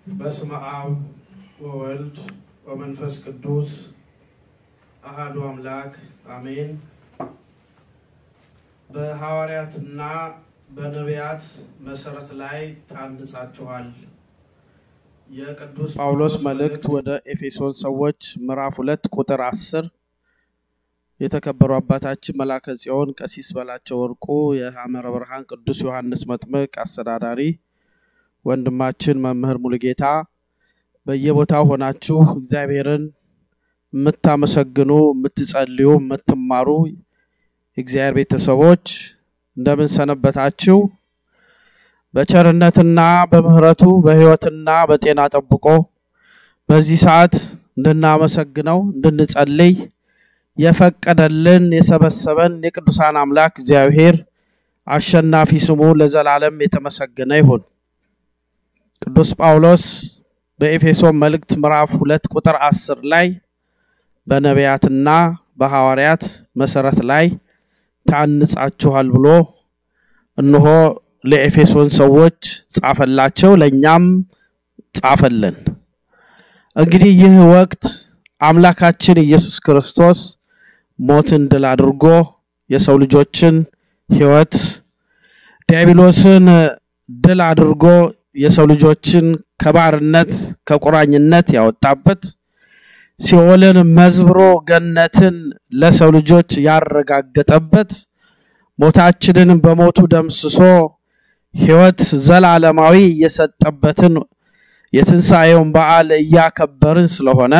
በስመ አብ ወወልድ ወመንፈስ ቅዱስ አሃዱ አምላክ አሜን። በሐዋርያትና በነቢያት መሰረት ላይ ታንጻችኋል። የቅዱስ ጳውሎስ መልእክት ወደ ኤፌሶን ሰዎች ምዕራፍ ሁለት ቁጥር አስር የተከበሩ አባታችን መላከ ጽዮን ቀሲስ በላቸው ወርቁ የሐመረ ብርሃን ቅዱስ ዮሐንስ መጥምቅ አስተዳዳሪ ወንድማችን መምህር ሙሉጌታ በየቦታው ሆናችሁ እግዚአብሔርን የምታመሰግኑ የምትጸልዩ የምትማሩ የእግዚአብሔር ቤተሰቦች እንደምን ሰነበታችሁ? በቸርነትና በምሕረቱ በሕይወትና በጤና ጠብቆ በዚህ ሰዓት እንድናመሰግነው እንድንጸልይ የፈቀደልን የሰበሰበን የቅዱሳን አምላክ እግዚአብሔር አሸናፊ ስሙ ለዘላለም የተመሰገነ ይሁን። ቅዱስ ጳውሎስ በኤፌሶን መልእክት ምዕራፍ ሁለት ቁጥር አስር ላይ በነቢያትና በሐዋርያት መሰረት ላይ ታንጻችኋል ብሎ እነሆ ለኤፌሶን ሰዎች ጻፈላቸው፣ ለእኛም ጻፈልን። እንግዲህ ይህ ወቅት አምላካችን ኢየሱስ ክርስቶስ ሞትን ድል አድርጎ የሰው ልጆችን ሕይወት ዲያብሎስን ድል አድርጎ የሰው ልጆችን ከባርነት ከቁራኝነት ያወጣበት ሲኦልን መዝብሮ ገነትን ለሰው ልጆች ያረጋገጠበት ሞታችንን በሞቱ ደምስሶ ሕይወት ዘላለማዊ የሰጠበትን የትንሣኤውን በዓል እያከበርን ስለሆነ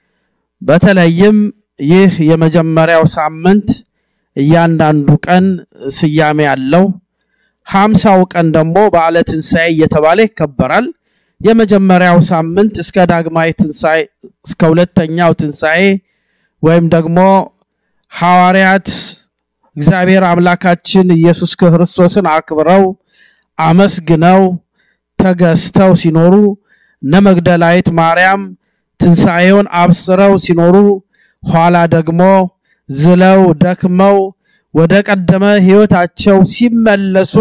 በተለይም ይህ የመጀመሪያው ሳምንት እያንዳንዱ ቀን ስያሜ ያለው ሀምሳው ቀን ደግሞ በዓለ ትንሣኤ እየተባለ ይከበራል። የመጀመሪያው ሳምንት እስከ ዳግማዊ ትንሣኤ እስከ ሁለተኛው ትንሣኤ ወይም ደግሞ ሐዋርያት እግዚአብሔር አምላካችን ኢየሱስ ክርስቶስን አክብረው አመስግነው ተገዝተው ሲኖሩ እነ መግደላዊት ማርያም ትንሣኤውን አብስረው ሲኖሩ ኋላ ደግሞ ዝለው ደክመው ወደ ቀደመ ሕይወታቸው ሲመለሱ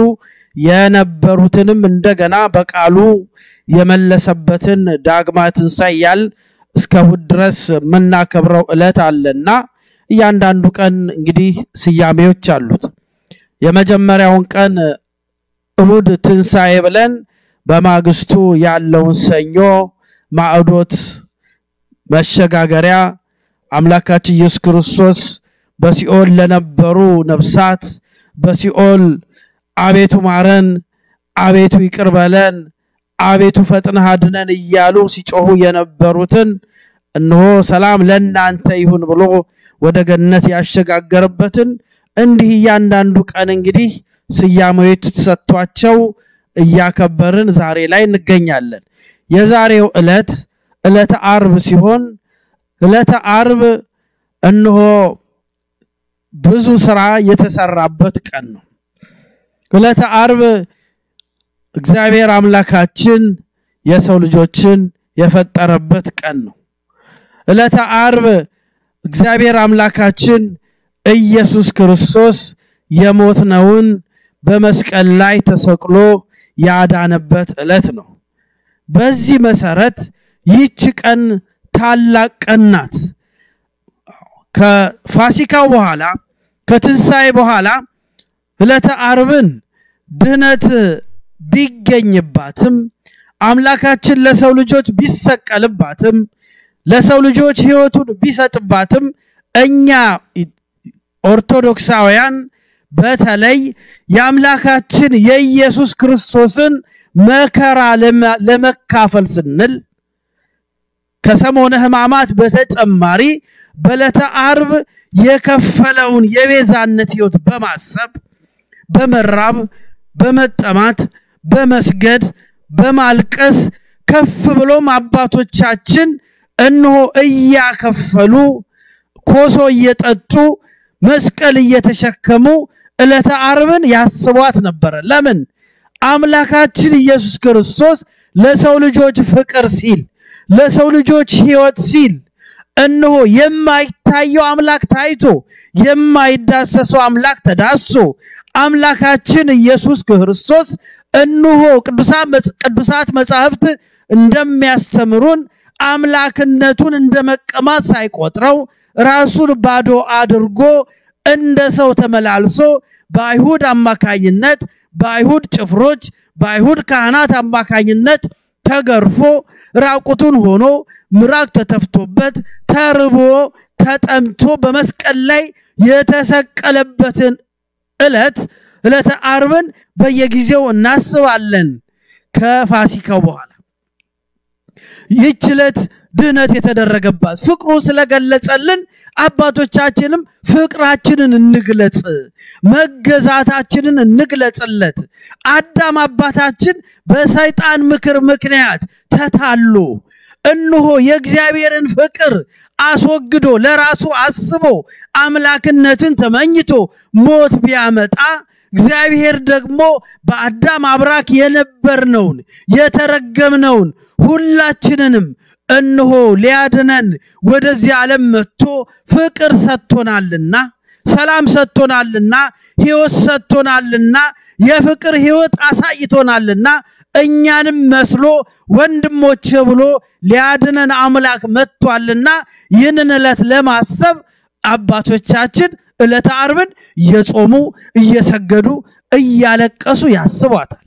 የነበሩትንም እንደገና በቃሉ የመለሰበትን ዳግማ ትንሣኤ ያል እስከ እሑድ ድረስ የምናከብረው ዕለት አለና እያንዳንዱ ቀን እንግዲህ ስያሜዎች አሉት። የመጀመሪያውን ቀን እሑድ ትንሣኤ ብለን በማግስቱ ያለውን ሰኞ ማዕዶት መሸጋገሪያ አምላካችን ኢየሱስ ክርስቶስ በሲኦል ለነበሩ ነፍሳት በሲኦል አቤቱ ማረን፣ አቤቱ ይቅር በለን፣ አቤቱ ፈጥነህ አድነን እያሉ ሲጮሁ የነበሩትን እነሆ ሰላም ለእናንተ ይሁን ብሎ ወደ ገነት ያሸጋገረበትን እንዲህ እያንዳንዱ ቀን እንግዲህ ስያሜዎች ተሰጥቷቸው እያከበርን ዛሬ ላይ እንገኛለን። የዛሬው ዕለት ዕለተ አርብ ሲሆን ዕለተ አርብ እነሆ ብዙ ስራ የተሰራበት ቀን ነው። ዕለተ አርብ እግዚአብሔር አምላካችን የሰው ልጆችን የፈጠረበት ቀን ነው። ዕለተ አርብ እግዚአብሔር አምላካችን ኢየሱስ ክርስቶስ የሞትነውን በመስቀል ላይ ተሰቅሎ ያዳነበት ዕለት ነው። በዚህ መሰረት ይህች ቀን ታላቅ ቀን ናት። ከፋሲካው በኋላ ከትንሣኤ በኋላ ዕለተ አርብን ድህነት ቢገኝባትም አምላካችን ለሰው ልጆች ቢሰቀልባትም ለሰው ልጆች ሕይወቱን ቢሰጥባትም እኛ ኦርቶዶክሳውያን በተለይ የአምላካችን የኢየሱስ ክርስቶስን መከራ ለመካፈል ስንል ከሰሞነ ሕማማት በተጨማሪ በዕለተ አርብ የከፈለውን የቤዛነት ሕይወት በማሰብ በመራብ በመጠማት በመስገድ በማልቀስ ከፍ ብሎም አባቶቻችን እነሆ እያከፈሉ ኮሶ እየጠጡ መስቀል እየተሸከሙ ዕለተ አርብን ያስቧት ነበረ። ለምን? አምላካችን ኢየሱስ ክርስቶስ ለሰው ልጆች ፍቅር ሲል ለሰው ልጆች ሕይወት ሲል እነሆ የማይታየው አምላክ ታይቶ የማይዳሰሰው አምላክ ተዳሶ አምላካችን ኢየሱስ ክርስቶስ እነሆ ቅዱሳት መጻሕፍት እንደሚያስተምሩን አምላክነቱን እንደ መቀማት ሳይቆጥረው ራሱን ባዶ አድርጎ እንደ ሰው ተመላልሶ በአይሁድ አማካኝነት በአይሁድ ጭፍሮች በአይሁድ ካህናት አማካኝነት ተገርፎ ራቁቱን ሆኖ ምራቅ ተተፍቶበት ተርቦ ተጠምቶ በመስቀል ላይ የተሰቀለበትን ዕለት ዕለተ ዓርብን በየጊዜው እናስባለን። ከፋሲካው በኋላ ይህች ዕለት ድህነት የተደረገባት ፍቅሩ ስለገለጸልን አባቶቻችንም ፍቅራችንን እንግለጽ፣ መገዛታችንን እንግለጽለት። አዳም አባታችን በሰይጣን ምክር ምክንያት ተታሎ እነሆ የእግዚአብሔርን ፍቅር አስወግዶ ለራሱ አስቦ አምላክነትን ተመኝቶ ሞት ቢያመጣ እግዚአብሔር ደግሞ በአዳም አብራክ የነበርነውን የተረገምነውን ሁላችንንም እነሆ ሊያድነን ወደዚህ ዓለም መጥቶ ፍቅር ሰጥቶናልና ሰላም ሰጥቶናልና ሕይወት ሰጥቶናልና የፍቅር ሕይወት አሳይቶናልና እኛንም መስሎ ወንድሞቼ ብሎ ሊያድነን አምላክ መጥቷልና ይህንን ዕለት ለማሰብ አባቶቻችን ዕለተ ዓርብን እየጾሙ እየሰገዱ እያለቀሱ ያስቧታል።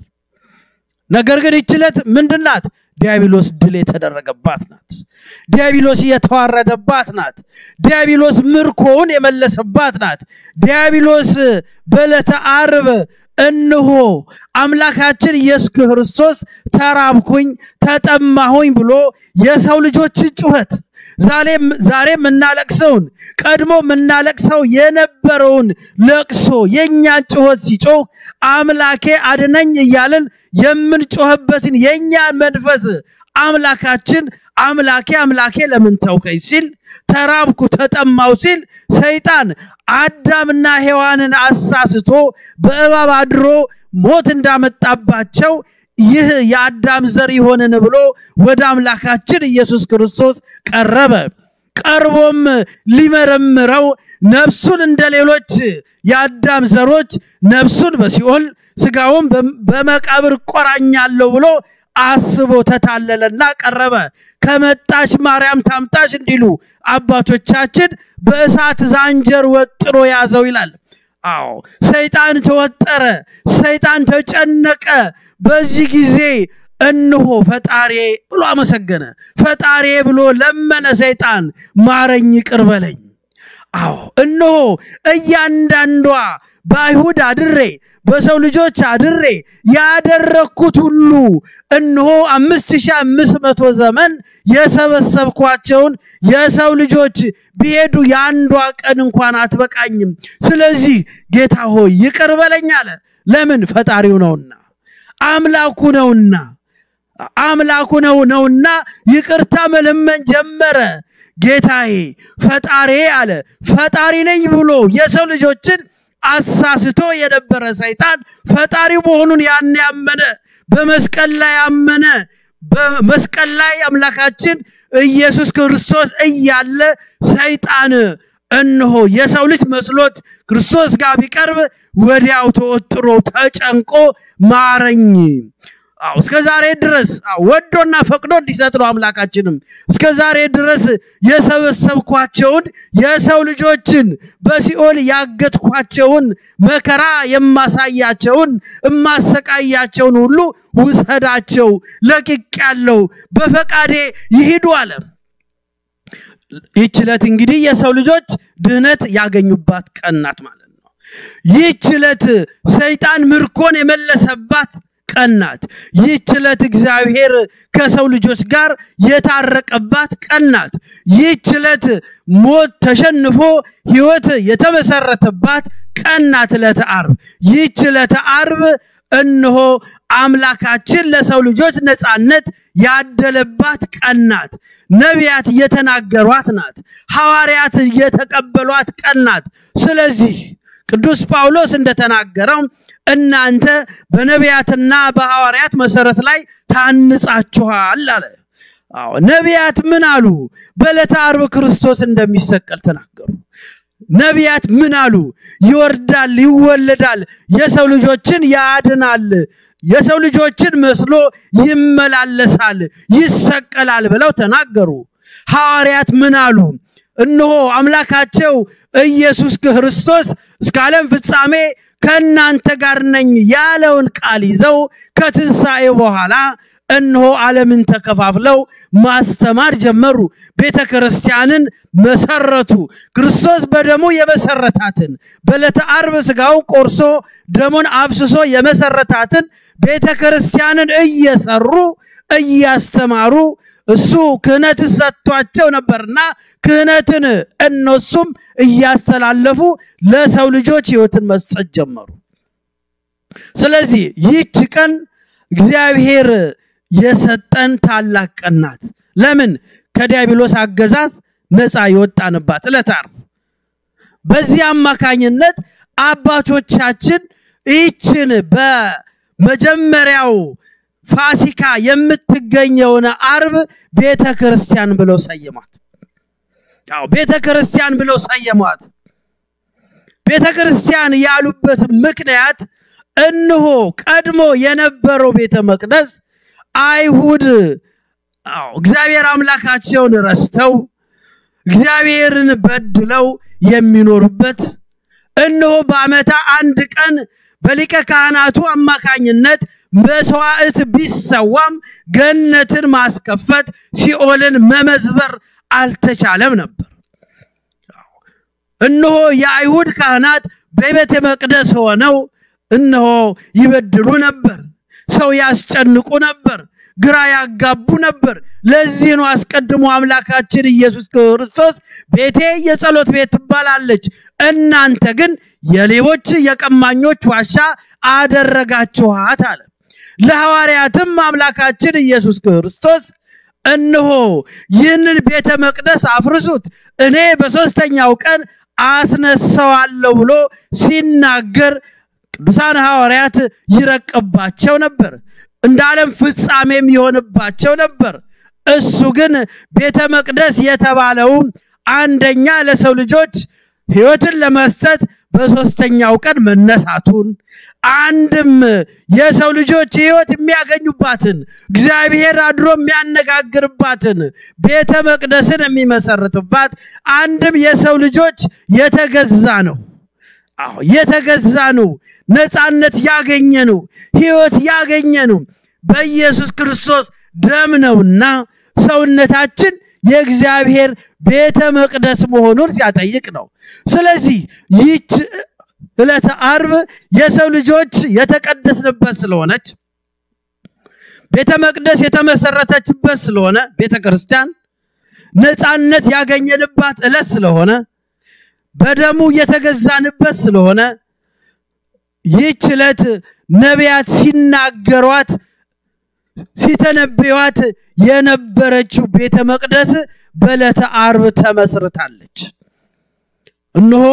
ነገር ግን ይህች ዕለት ምንድን ናት? ዲያብሎስ ድል የተደረገባት ናት። ዲያብሎስ የተዋረደባት ናት። ዲያብሎስ ምርኮውን የመለሰባት ናት። ዲያብሎስ በዕለተ ዓርብ እንሆ አምላካችን ኢየሱስ ክርስቶስ ተራብኩኝ፣ ተጠማሁኝ ብሎ የሰው ልጆችን ጩኸት ዛሬ የምናለቅሰውን ቀድሞ የምናለቅሰው የነበረውን ለቅሶ የእኛን ጩኸት ሲጮህ አምላኬ አድነኝ እያልን የምንጮህበትን የእኛን መንፈስ አምላካችን አምላኬ አምላኬ ለምን ተውከኝ ሲል ተራብኩ ተጠማው ሲል ሰይጣን አዳምና ሔዋንን አሳስቶ በእባብ አድሮ ሞት እንዳመጣባቸው ይህ የአዳም ዘር ይሆንን ብሎ ወደ አምላካችን ኢየሱስ ክርስቶስ ቀረበ። ቀርቦም ሊመረምረው ነፍሱን እንደ ሌሎች የአዳም ዘሮች ነፍሱን በሲኦል ስጋውን በመቃብር ቆራኛለሁ ብሎ አስቦ ተታለለና ቀረበ። ከመጣች ማርያም ታምጣች እንዲሉ አባቶቻችን በእሳት ዛንጀር ወጥሮ ያዘው ይላል። አዎ ሰይጣን ተወጠረ፣ ሰይጣን ተጨነቀ። በዚህ ጊዜ እንሆ ፈጣሬ ብሎ አመሰገነ። ፈጣሬ ብሎ ለመነ። ሰይጣን ማረኝ፣ ይቅር በለኝ። አዎ እነሆ እያንዳንዷ በአይሁድ አድሬ በሰው ልጆች አድሬ ያደረግኩት ሁሉ እነሆ አምስት ሺህ አምስት መቶ ዘመን የሰበሰብኳቸውን የሰው ልጆች ቢሄዱ የአንዷ ቀን እንኳን አትበቃኝም። ስለዚህ ጌታ ሆይ ይቅር በለኝ አለ። ለምን? ፈጣሪው ነውና አምላኩ ነውና አምላኩ ነው ነውና ይቅርታ መለመን ጀመረ። ጌታዬ ፈጣሪ አለ። ፈጣሪ ነኝ ብሎ የሰው ልጆችን አሳስቶ የነበረ ሰይጣን ፈጣሪ መሆኑን ያን ያመነ በመስቀል ላይ አመነ። በመስቀል ላይ አምላካችን ኢየሱስ ክርስቶስ እያለ ሰይጣን እነሆ የሰው ልጅ መስሎት ክርስቶስ ጋር ቢቀርብ ወዲያው ተወጥሮ ተጨንቆ ማረኝ አዎ እስከ ዛሬ ድረስ ወዶና ፈቅዶ እንዲሰጥ ነው አምላካችንም እስከ ዛሬ ድረስ የሰበሰብኳቸውን የሰው ልጆችን በሲኦል ያገትኳቸውን መከራ የማሳያቸውን የማሰቃያቸውን ሁሉ ውሰዳቸው ለቅቅ ያለው በፈቃዴ ይሂዱ አለ ይህች ዕለት እንግዲህ የሰው ልጆች ድህነት ያገኙባት ቀን ናት ማለት ነው ይህች ዕለት ሰይጣን ምርኮን የመለሰባት ቀን ናት። ይህች ዕለት እግዚአብሔር ከሰው ልጆች ጋር የታረቀባት ቀን ናት። ይህች ዕለት ሞት ተሸንፎ ሕይወት የተመሰረተባት ቀን ናት። ዕለተ ዓርብ ይህች ዕለተ ዓርብ እነሆ አምላካችን ለሰው ልጆች ነፃነት ያደለባት ቀን ናት። ነቢያት እየተናገሯት ናት። ሐዋርያት እየተቀበሏት ቀን ናት። ስለዚህ ቅዱስ ጳውሎስ እንደተናገረው እናንተ በነቢያትና በሐዋርያት መሰረት ላይ ታንጻችኋል አለ። አዎ ነቢያት ምን አሉ? በዕለተ ዓርብ ክርስቶስ እንደሚሰቀል ተናገሩ። ነቢያት ምን አሉ? ይወርዳል፣ ይወለዳል፣ የሰው ልጆችን ያድናል። የሰው ልጆችን መስሎ ይመላለሳል፣ ይሰቀላል ብለው ተናገሩ። ሐዋርያት ምን አሉ? እነሆ አምላካቸው ኢየሱስ ክርስቶስ እስከ ዓለም ፍጻሜ ከእናንተ ጋር ነኝ ያለውን ቃል ይዘው ከትንሣኤ በኋላ እነሆ ዓለምን ተከፋፍለው ማስተማር ጀመሩ። ቤተ ክርስቲያንን መሰረቱ። ክርስቶስ በደሙ የመሰረታትን በዕለተ ዓርብ ሥጋውን ቆርሶ ደሙን አፍስሶ የመሰረታትን ቤተ ክርስቲያንን እየሰሩ እያስተማሩ እሱ ክህነት ሰጥቷቸው ነበርና ክህነትን እነሱም እያስተላለፉ ለሰው ልጆች ሕይወትን መስጠት ጀመሩ። ስለዚህ ይህች ቀን እግዚአብሔር የሰጠን ታላቅ ቀን ናት። ለምን? ከዲያብሎስ አገዛዝ ነፃ የወጣንባት ዕለተ ዓርብ። በዚህ አማካኝነት አባቶቻችን ይህችን በመጀመሪያው ፋሲካ የምትገኘውን ዓርብ ቤተ ክርስቲያን ብለው ሰየሟት። ያው ቤተ ክርስቲያን ብለው ሰየሟት። ቤተ ክርስቲያን ያሉበት ምክንያት እነሆ ቀድሞ የነበረው ቤተ መቅደስ አይሁድ አዎ እግዚአብሔር አምላካቸውን ረስተው እግዚአብሔርን በድለው የሚኖሩበት እነሆ በዓመታ አንድ ቀን በሊቀ ካህናቱ አማካኝነት መስዋዕት ቢሰዋም ገነትን ማስከፈት ሲኦልን መመዝበር አልተቻለም ነበር። እነሆ የአይሁድ ካህናት በቤተ መቅደስ ሆነው እነሆ ይበድሉ ነበር፣ ሰው ያስጨንቁ ነበር፣ ግራ ያጋቡ ነበር። ለዚህ ነው አስቀድሞ አምላካችን ኢየሱስ ክርስቶስ ቤቴ የጸሎት ቤት ትባላለች፣ እናንተ ግን የሌቦች የቀማኞች ዋሻ አደረጋችኋት አለ። ለሐዋርያትም አምላካችን ኢየሱስ ክርስቶስ እነሆ ይህንን ቤተ መቅደስ አፍርሱት፣ እኔ በሦስተኛው ቀን አስነሳዋለሁ ብሎ ሲናገር ቅዱሳን ሐዋርያት ይረቅባቸው ነበር። እንደ ዓለም ፍጻሜም ይሆንባቸው ነበር። እሱ ግን ቤተ መቅደስ የተባለው አንደኛ ለሰው ልጆች ሕይወትን ለመስጠት በሦስተኛው ቀን መነሳቱን አንድም የሰው ልጆች ሕይወት የሚያገኙባትን እግዚአብሔር አድሮ የሚያነጋግርባትን ቤተ መቅደስን የሚመሰርትባት አንድም የሰው ልጆች የተገዛ ነው። አዎ የተገዛ ነው። ነፃነት ያገኘ ነው። ሕይወት ያገኘ ነው በኢየሱስ ክርስቶስ ደም ነውና ሰውነታችን የእግዚአብሔር ቤተ መቅደስ መሆኑን ሲያጠይቅ ነው። ስለዚህ ይህች ዕለተ ዓርብ የሰው ልጆች የተቀደስንበት ስለሆነች ቤተ መቅደስ የተመሰረተችበት ስለሆነ ቤተ ክርስቲያን ነፃነት ያገኘንባት ዕለት ስለሆነ በደሙ የተገዛንበት ስለሆነ ይህች ዕለት ነቢያት ሲናገሯት ሲተነብዩዋት የነበረችው ቤተ መቅደስ በዕለተ ዓርብ ተመስርታለች። እነሆ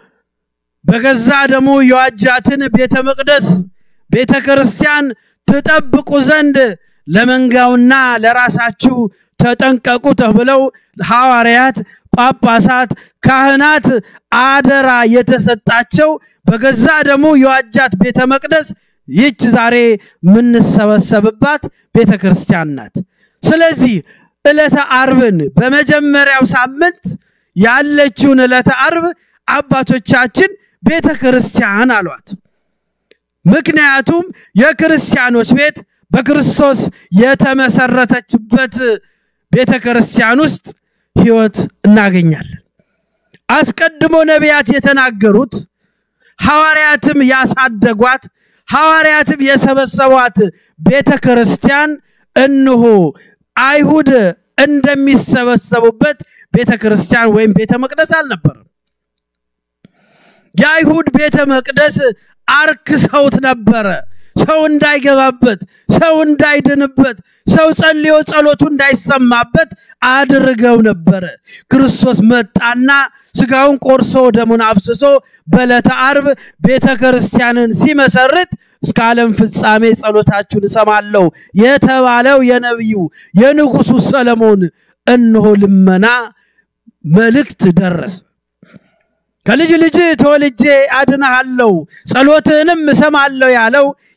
በገዛ ደሙ የዋጃትን ቤተ መቅደስ ቤተ ክርስቲያን ትጠብቁ ዘንድ ለመንጋውና ለራሳችሁ ተጠንቀቁ ተብለው ሐዋርያት፣ ጳጳሳት፣ ካህናት አደራ የተሰጣቸው በገዛ ደሙ የዋጃት ቤተ መቅደስ ይህች ዛሬ የምንሰበሰብባት ቤተ ክርስቲያን ናት። ስለዚህ ዕለተ ዓርብን በመጀመሪያው ሳምንት ያለችውን ዕለተ ዓርብ አባቶቻችን ቤተ ክርስቲያን አሏት። ምክንያቱም የክርስቲያኖች ቤት በክርስቶስ የተመሰረተችበት ቤተ ክርስቲያን ውስጥ ሕይወት እናገኛለን። አስቀድሞ ነቢያት የተናገሩት ሐዋርያትም ያሳደጓት ሐዋርያትም የሰበሰቧት ቤተ ክርስቲያን እንሆ አይሁድ እንደሚሰበሰቡበት ቤተ ክርስቲያን ወይም ቤተ መቅደስ አልነበረም። የአይሁድ ቤተ መቅደስ አርክሰውት ነበረ። ሰው እንዳይገባበት፣ ሰው እንዳይድንበት፣ ሰው ጸልዮ ጸሎቱ እንዳይሰማበት አድርገው ነበረ። ክርስቶስ መጣና ስጋውን ቆርሶ ደሙን አፍስሶ በዕለተ ዓርብ ቤተ ክርስቲያንን ሲመሰርት እስከ ዓለም ፍጻሜ ጸሎታችሁን እሰማለሁ የተባለው የነቢዩ የንጉሱ ሰለሞን እነሆ ልመና መልእክት ደረሰ። ከልጅ ልጅ ተወልጄ አድንሃለሁ ጸሎትህንም እሰማለሁ ያለው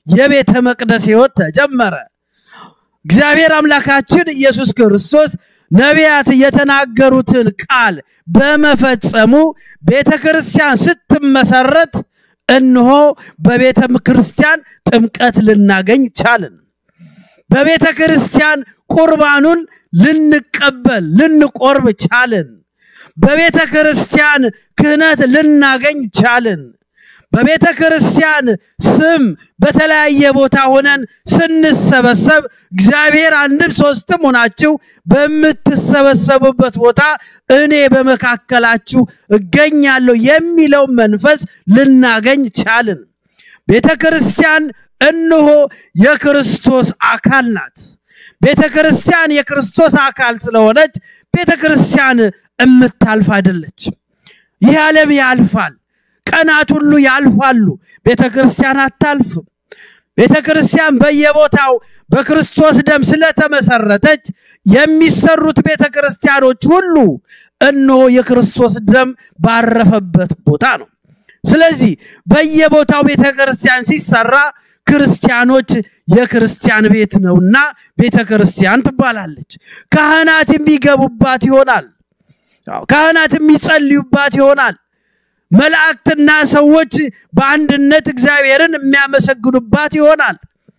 የቤተ መቅደስ ሕይወት ተጀመረ። እግዚአብሔር አምላካችን ኢየሱስ ክርስቶስ ነቢያት የተናገሩትን ቃል በመፈጸሙ ቤተ ክርስቲያን ስትመሰረት እነሆ በቤተ ክርስቲያን ጥምቀት ልናገኝ ቻልን። በቤተ ክርስቲያን ቁርባኑን ልንቀበል ልንቆርብ ቻልን። በቤተ ክርስቲያን ክህነት ልናገኝ ቻልን። በቤተ ክርስቲያን ስም በተለያየ ቦታ ሆነን ስንሰበሰብ እግዚአብሔር አንድም ሶስትም ሆናችሁ በምትሰበሰቡበት ቦታ እኔ በመካከላችሁ እገኛለሁ የሚለው መንፈስ ልናገኝ ቻልን። ቤተ ክርስቲያን እነሆ የክርስቶስ አካል ናት። ቤተ ክርስቲያን የክርስቶስ አካል ስለሆነች ቤተ ክርስቲያን እምታልፍ አይደለች። ይህ ዓለም ያልፋል። ቀናት ሁሉ ያልፋሉ። ቤተ ክርስቲያን አታልፍም። ቤተ ክርስቲያን በየቦታው በክርስቶስ ደም ስለተመሰረተች የሚሰሩት ቤተ ክርስቲያኖች ሁሉ እነሆ የክርስቶስ ደም ባረፈበት ቦታ ነው። ስለዚህ በየቦታው ቤተ ክርስቲያን ሲሰራ ክርስቲያኖች የክርስቲያን ቤት ነውና ቤተ ክርስቲያን ትባላለች። ካህናት የሚገቡባት ይሆናል። ካህናት የሚጸልዩባት ይሆናል። መላእክትና ሰዎች በአንድነት እግዚአብሔርን የሚያመሰግኑባት ይሆናል።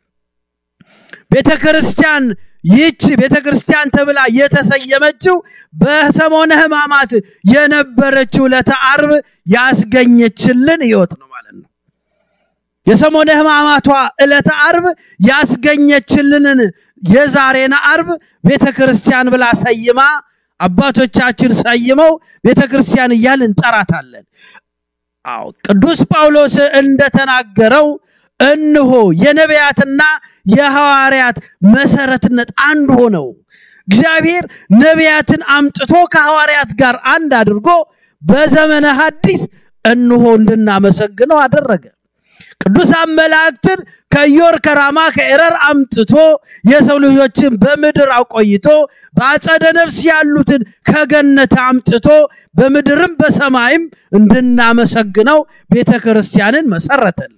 ቤተ ክርስቲያን ይህች ቤተ ክርስቲያን ተብላ የተሰየመችው በሰሞነ ሕማማት የነበረችው ዕለተ ዓርብ ያስገኘችልን ሕይወት ነው ማለት ነው። የሰሞነ ሕማማቷ ዕለተ ዓርብ ያስገኘችልንን የዛሬን ዓርብ ቤተ ክርስቲያን ብላ ሰይማ አባቶቻችን ሰይመው ቤተ ክርስቲያን እያልን እንጠራታለን። አዎ ቅዱስ ጳውሎስ እንደተናገረው እንሆ የነቢያትና የሐዋርያት መሰረትነት አንድ ሆነው እግዚአብሔር ነቢያትን አምጥቶ ከሐዋርያት ጋር አንድ አድርጎ በዘመነ ሐዲስ እንሆ እንድናመሰግነው አደረገ። ቅዱሳን መላእክትን ከዮር ከራማ ከኤረር አምጥቶ የሰው ልጆችን በምድር አቆይቶ በአጸደ ነፍስ ያሉትን ከገነት አምጥቶ በምድርም በሰማይም እንድናመሰግነው ቤተ ክርስቲያንን መሰረተልን።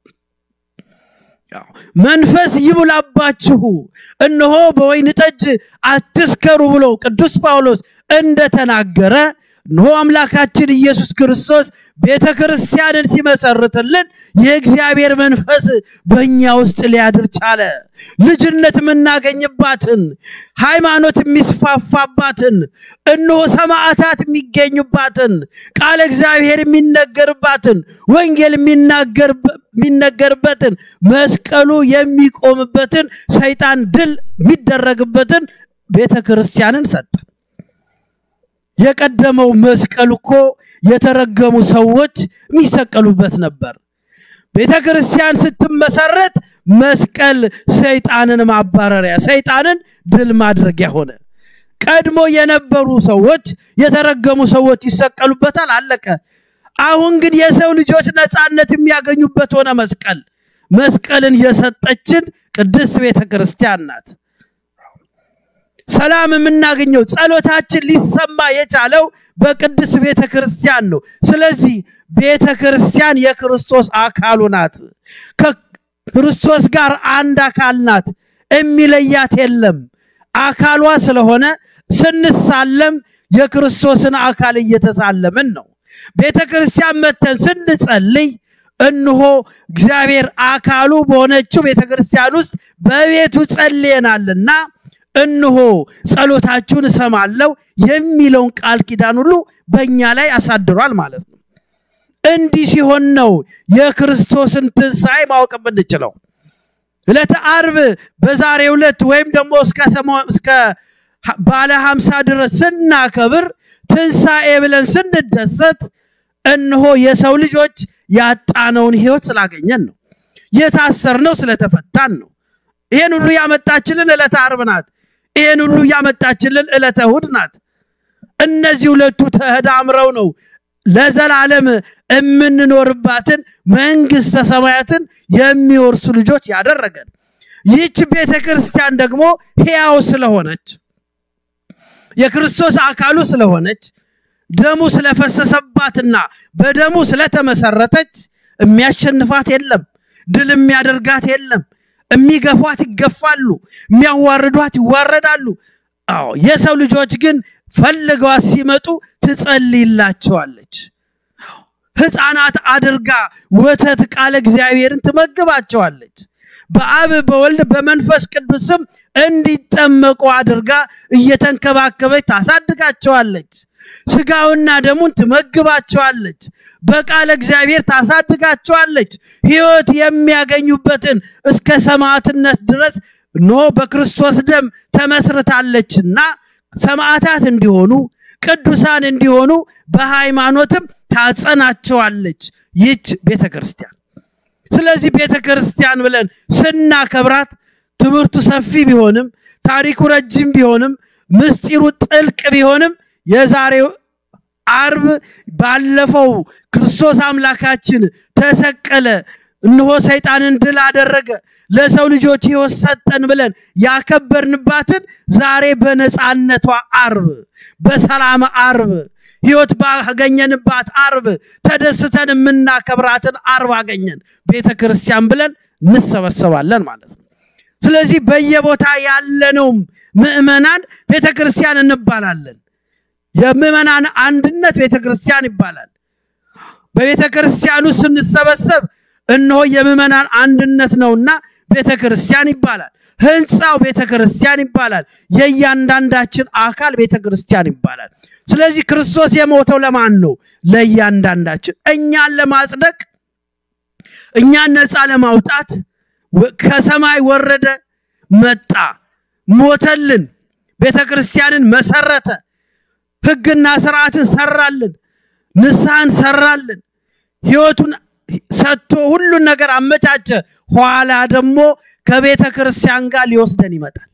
መንፈስ ይሙላባችሁ፣ እነሆ በወይን ጠጅ አትስከሩ ብሎ ቅዱስ ጳውሎስ እንደተናገረ እነሆ አምላካችን ኢየሱስ ክርስቶስ ቤተ ክርስቲያንን ሲመሰርትልን የእግዚአብሔር መንፈስ በእኛ ውስጥ ሊያድር ቻለ። ልጅነት የምናገኝባትን፣ ሃይማኖት የሚስፋፋባትን፣ እነሆ ሰማዕታት የሚገኙባትን፣ ቃለ እግዚአብሔር የሚነገርባትን፣ ወንጌል የሚነገርበትን፣ መስቀሉ የሚቆምበትን፣ ሰይጣን ድል የሚደረግበትን ቤተ ክርስቲያንን ሰጠን። የቀደመው መስቀል እኮ የተረገሙ ሰዎች የሚሰቀሉበት ነበር። ቤተ ክርስቲያን ስትመሰረት መስቀል ሰይጣንን ማባረሪያ፣ ሰይጣንን ድል ማድረጊያ ሆነ። ቀድሞ የነበሩ ሰዎች የተረገሙ ሰዎች ይሰቀሉበታል፣ አለቀ። አሁን ግን የሰው ልጆች ነፃነት የሚያገኙበት ሆነ መስቀል። መስቀልን የሰጠችን ቅድስት ቤተ ክርስቲያን ናት። ሰላም የምናገኘው ጸሎታችን ሊሰማ የቻለው በቅድስት ቤተ ክርስቲያን ነው። ስለዚህ ቤተ ክርስቲያን የክርስቶስ አካሉ ናት። ከክርስቶስ ጋር አንድ አካል ናት። የሚለያት የለም። አካሏ ስለሆነ ስንሳለም የክርስቶስን አካል እየተሳለምን ነው። ቤተ ክርስቲያን መተን ስንጸልይ እንሆ እግዚአብሔር አካሉ በሆነችው ቤተ ክርስቲያን ውስጥ በቤቱ ጸልየናልና እንሆ ጸሎታችሁን እሰማለሁ የሚለውን ቃል ኪዳን ሁሉ በእኛ ላይ አሳድሯል ማለት ነው። እንዲህ ሲሆን ነው የክርስቶስን ትንሣኤ ማወቅ የምንችለው። ዕለተ ዓርብ በዛሬው ዕለት ወይም ደግሞ እስከ ባለ ሀምሳ ድረስ ስናከብር ትንሣኤ ብለን ስንደሰት እንሆ የሰው ልጆች ያጣነውን ሕይወት ስላገኘን ነው። የታሰርነው ስለተፈታን ነው። ይሄን ሁሉ ያመጣችልን ዕለተ ዓርብ ናት። ይሄን ሁሉ ያመጣችልን ዕለተ እሑድ ናት። እነዚህ ሁለቱ ተዳምረው ነው ለዘላለም የምንኖርባትን መንግሥተ ሰማያትን የሚወርሱ ልጆች ያደረገን። ይህች ቤተ ክርስቲያን ደግሞ ሕያው ስለሆነች የክርስቶስ አካሉ ስለሆነች ደሙ ስለፈሰሰባትና በደሙ ስለተመሰረተች የሚያሸንፋት የለም። ድል የሚያደርጋት የለም። የሚገፏት ይገፋሉ፣ የሚያዋርዷት ይዋረዳሉ። አዎ የሰው ልጆች ግን ፈልገዋት ሲመጡ ትጸልይላቸዋለች። ሕፃናት አድርጋ ወተት ቃለ እግዚአብሔርን ትመግባቸዋለች። በአብ በወልድ በመንፈስ ቅዱስም እንዲጠመቁ አድርጋ እየተንከባከበች ታሳድጋቸዋለች። ስጋውና ደሙን ትመግባቸዋለች። በቃለ እግዚአብሔር ታሳድጋቸዋለች። ሕይወት የሚያገኙበትን እስከ ሰማዕትነት ድረስ ኖ በክርስቶስ ደም ተመስርታለችና ሰማዕታት እንዲሆኑ ቅዱሳን እንዲሆኑ በሃይማኖትም ታጸናቸዋለች ይች ቤተ ክርስቲያን። ስለዚህ ቤተ ክርስቲያን ብለን ስናከብራት ትምህርቱ ሰፊ ቢሆንም ታሪኩ ረጅም ቢሆንም ምስጢሩ ጥልቅ ቢሆንም የዛሬው አርብ ባለፈው ክርስቶስ አምላካችን ተሰቀለ፣ እነሆ ሰይጣንን ድል አደረገ፣ ለሰው ልጆች ሕይወት ሰጠን ብለን ያከበርንባትን ዛሬ በነፃነቷ አርብ በሰላም አርብ ሕይወት ባገኘንባት አርብ ተደስተን የምናከብራትን አርብ አገኘን ቤተ ክርስቲያን ብለን እንሰበሰባለን ማለት ነው። ስለዚህ በየቦታ ያለነውም ምዕመናን ቤተ ክርስቲያን እንባላለን። የምዕመናን አንድነት ቤተ ክርስቲያን ይባላል። በቤተ ክርስቲያኑ ስንሰበሰብ እነሆ የምዕመናን አንድነት ነውና ቤተ ክርስቲያን ይባላል። ህንፃው ቤተ ክርስቲያን ይባላል። የእያንዳንዳችን አካል ቤተ ክርስቲያን ይባላል። ስለዚህ ክርስቶስ የሞተው ለማን ነው? ለእያንዳንዳችን፣ እኛን ለማጽደቅ፣ እኛን ነፃ ለማውጣት ከሰማይ ወረደ፣ መጣ፣ ሞተልን፣ ቤተ ክርስቲያንን መሰረተ፣ ህግና ስርዓትን ሰራልን፣ ንስሐን ሰራልን፣ ህይወቱን ሰጥቶ ሁሉን ነገር አመቻቸ። ኋላ ደግሞ ከቤተ ክርስቲያን ጋር ሊወስደን ይመጣል።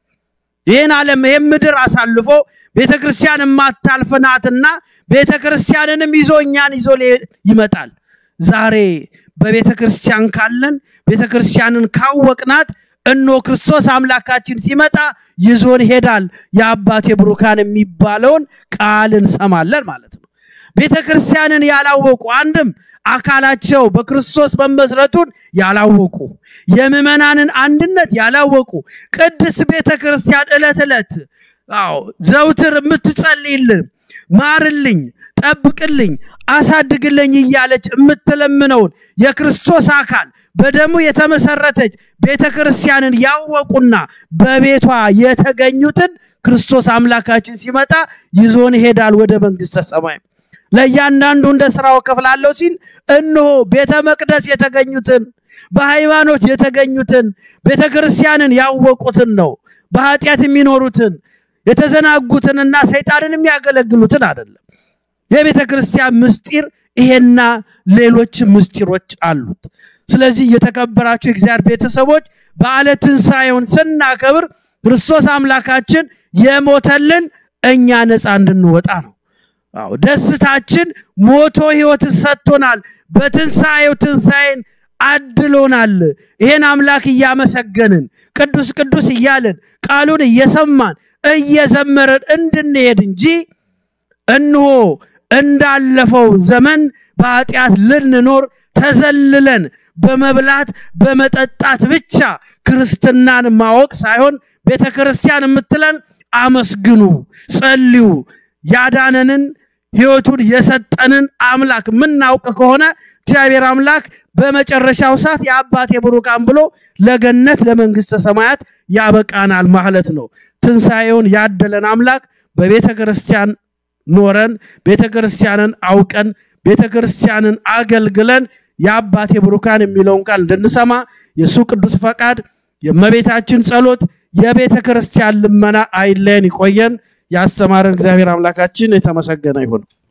ይህን ዓለም ይህን ምድር አሳልፎ ቤተ ክርስቲያን የማታልፍ ናትና ቤተ ክርስቲያንንም ይዞ እኛን ይዞ ይመጣል። ዛሬ በቤተ ክርስቲያን ካለን ቤተ ክርስቲያንን ካወቅናት እኖ ክርስቶስ አምላካችን ሲመጣ ይዞን ይሄዳል። የአባቴ ብሩካን የሚባለውን ቃል እንሰማለን ማለት ነው። ቤተ ክርስቲያንን ያላወቁ አንድም አካላቸው በክርስቶስ መመስረቱን ያላወቁ የምዕመናንን አንድነት ያላወቁ ቅድስት ቤተ ክርስቲያን ዕለት ዕለት አዎ ዘውትር የምትጸልይልን ማርልኝ፣ ጠብቅልኝ፣ አሳድግልኝ እያለች የምትለምነውን የክርስቶስ አካል በደሙ የተመሰረተች ቤተ ክርስቲያንን ያወቁና በቤቷ የተገኙትን ክርስቶስ አምላካችን ሲመጣ ይዞን ይሄዳል ወደ መንግሥተ ሰማይ። ለእያንዳንዱ እንደ ስራው እከፍላለሁ ሲል እነሆ ቤተ መቅደስ የተገኙትን በሃይማኖት የተገኙትን ቤተ ክርስቲያንን ያወቁትን ነው። በኃጢአት የሚኖሩትን የተዘናጉትንና ሰይጣንን የሚያገለግሉትን አይደለም። የቤተ ክርስቲያን ምስጢር ይሄና ሌሎች ምስጢሮች አሉት። ስለዚህ የተከበራችሁ የእግዚአብሔር ቤተሰቦች በዓለ ትንሣኤውን ስናከብር ክርስቶስ አምላካችን የሞተልን እኛ ነፃ እንድንወጣ ነው። አዎ ደስታችን ሞቶ ሕይወትን ሰጥቶናል። በትንሣኤው ትንሣኤን አድሎናል። ይሄን አምላክ እያመሰገንን ቅዱስ ቅዱስ እያልን ቃሉን እየሰማን እየዘመረን እንድንሄድ እንጂ እንሆ እንዳለፈው ዘመን በኃጢአት ልንኖር ተዘልለን በመብላት በመጠጣት ብቻ ክርስትናን ማወቅ ሳይሆን ቤተ ክርስቲያን የምትለን አመስግኑ፣ ጸልዩ ያዳነንን ሕይወቱን የሰጠንን አምላክ የምናውቅ ከሆነ እግዚአብሔር አምላክ በመጨረሻው ሰዓት የአባቴ ብሩካን ብሎ ለገነት ለመንግሥተ ሰማያት ያበቃናል ማለት ነው። ትንሣኤውን ያደለን አምላክ በቤተ ክርስቲያን ኖረን ቤተ ክርስቲያንን አውቀን ቤተ ክርስቲያንን አገልግለን የአባቴ ብሩካን የሚለውን ቃል እንድንሰማ የእሱ ቅዱስ ፈቃድ የእመቤታችን ጸሎት የቤተ ክርስቲያን ልመና አይለየን፣ ይቆየን። ያስተማረን እግዚአብሔር አምላካችን የተመሰገነ ይሁን።